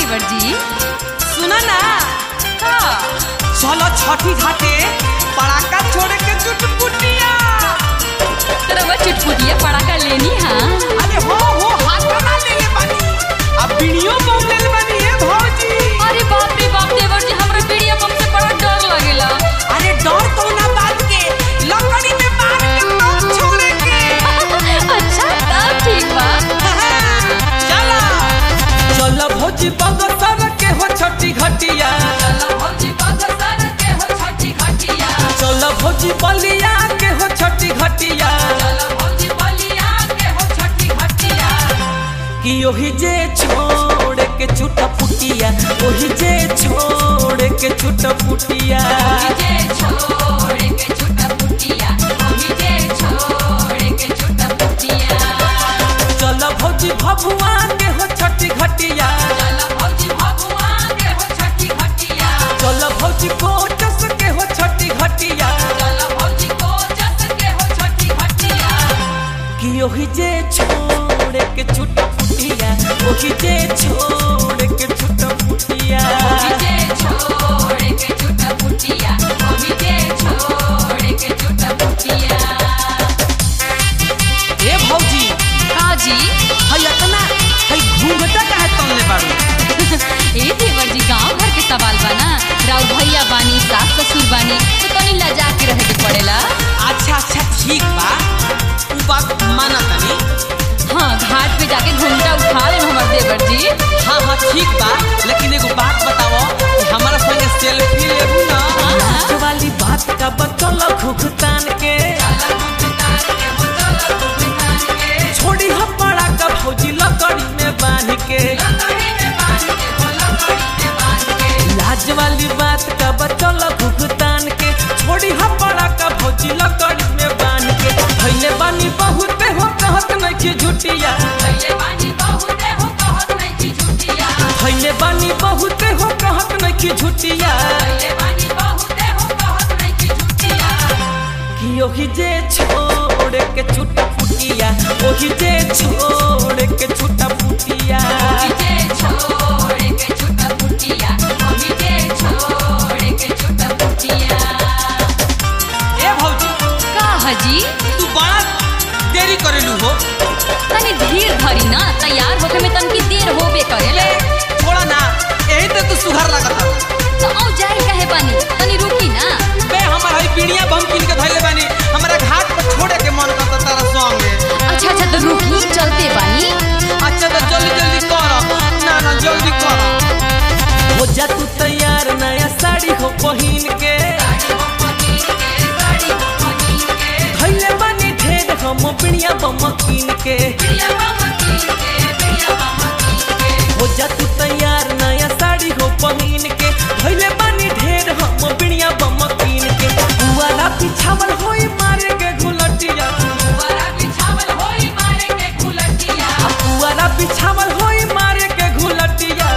देवर जी सुना ना का चलो छठी घाटे पड़ाका छोड़ के चुटपुटिया तरवा चुटपुटिया पड़ाका लेनी हाँ अरे हो हो हाथ ना ले ले बानी अब बीड़ियो बम ले ले बानी ए भौजी अरे बाप रे बाप देवर जी हमरा पीड़िया बम से बड़ा डर लगेला अरे डर तो ना बात के लकड़ी में मार के बम छोड़े के अच्छा तब ठीक बा चला चलो भौजी बगसर के हो छठी घटिया चलो भौजी बलिया के हो छठी घटिया कि ओही जे छोड़ के छूटा फुटिया ओही जे छोड़ के छूटा फुटिया चलो भौजी भभुआ के हो छठी घटिया चलो भौजी कोटस के हो छठी घटिया कि ओही जे छोड़ के छूटा फुटिया ओही जे छोड़ के छूटा फुटिया ए भौजी हाँ जी हई इतना हई घूंघटा काहे तनले बाड़ू ए देवर जी गांव भर के सवाल बा ना राउर भैया बानी सास ससुर बानी तो तनी लजा के रहे के पड़ेला अच्छा अच्छा ठीक बा उ बात माना तनी हाँ घाट पे जाके घूमटा उठा ले हमार देवर जी हाँ हाँ ठीक बा लेकिन एगो बात बताओ कि हमारा संगे सेल्फी लेबू ना हाँ। लाज वाली बात का बतल घुघतान के छोड़ी हम बड़ा का भौजी लकड़ी में बांध के लाज वाली बात का बतल घुघतान के छोड़ी हम बड़ा का भौजी लकड़ी में बांध के भैले बानी बहुते हो कहत नहीं कि झुटिया भैले बानी बहुते हो कहत नहीं कि झुटिया कि ओही जे छोड़ के छूटा फुटिया ओही जे छोड़ के छूटा फुटिया ए भौजी का हजी तू बड़ा देरी करेलू हो तनी धीर धरी ना तैयार होके में तनकी देर होबे करेला थोड़ा ना यही तो तू सुधार लगता तो औ जाई काहे बानी तनी रुकी ना बे हमर हई पीड़िया बम किन के धइले बानी हमरा घाट पर छोड़े के मन करता तारा संगे अच्छा अच्छा तो रुकी चलते बानी अच्छा तो जल्दी जल्दी कर ना ना जल्दी कर हो जा तू तैयार नया साड़ी हो पहिन के धइले बानी ढेर हम पीड़िया बम किन के हो जा तू तैयार नया साड़ी हो पहिन के धइले बानी ढेर हम पीड़िया बम किन के बुआला पिछावल होई मारे के घुलटिया आ पुआला बिछावल होई मारे के घुलटिया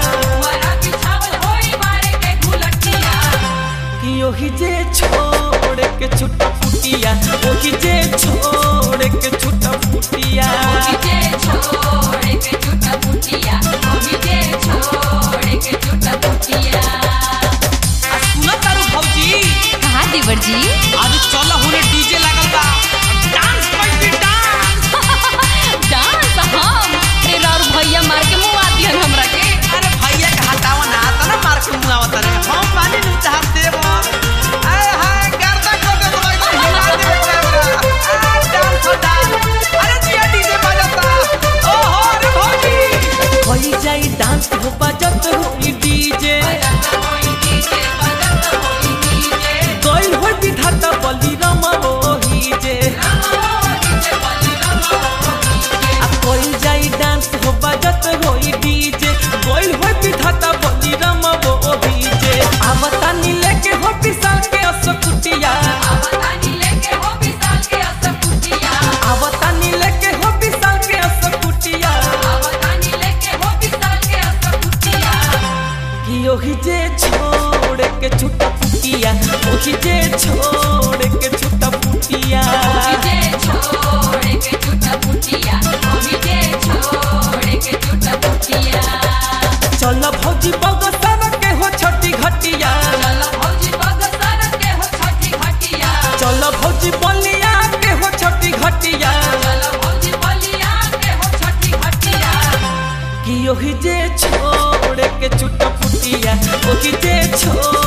कि ओही जे छोड़ के छुट्टा फुटिया ओही जे छोड़ के छुट्टा फुटिया आ सुना तारू भौजी कहा देवर जी आज चल होने डीजे लागल बा डांस करती डांस डांस हम रे राउर भैया मार के मुंह आ दिहन हमरा के अरे भैया के हटावा ना आता ना मार के मुंह आवता रे हम पानी नु चाहत देव आए हाय गर्दा कर दे भाई को हिला दे कैमरा आ डांस हो डांस अरे जिया डीजे बजाता ओ हो रे भौजी होई जाई डांस हो बजत होई डीजे गइल होई विधाता बलि राम ओही जे आ कोई जाई डांस हो बजत होई डीजे गइल होई विधाता बलि राम ओही जे आवता नी लेके हो पिसाल के असकुटिया आवता नी लेके हो पिसाल के असकुटिया कि ओही जे छोड़ के छुट्टा फुटिया ओही जे छोड़ के छुट्टा फुटिया चल भौजी ओही जे छोड़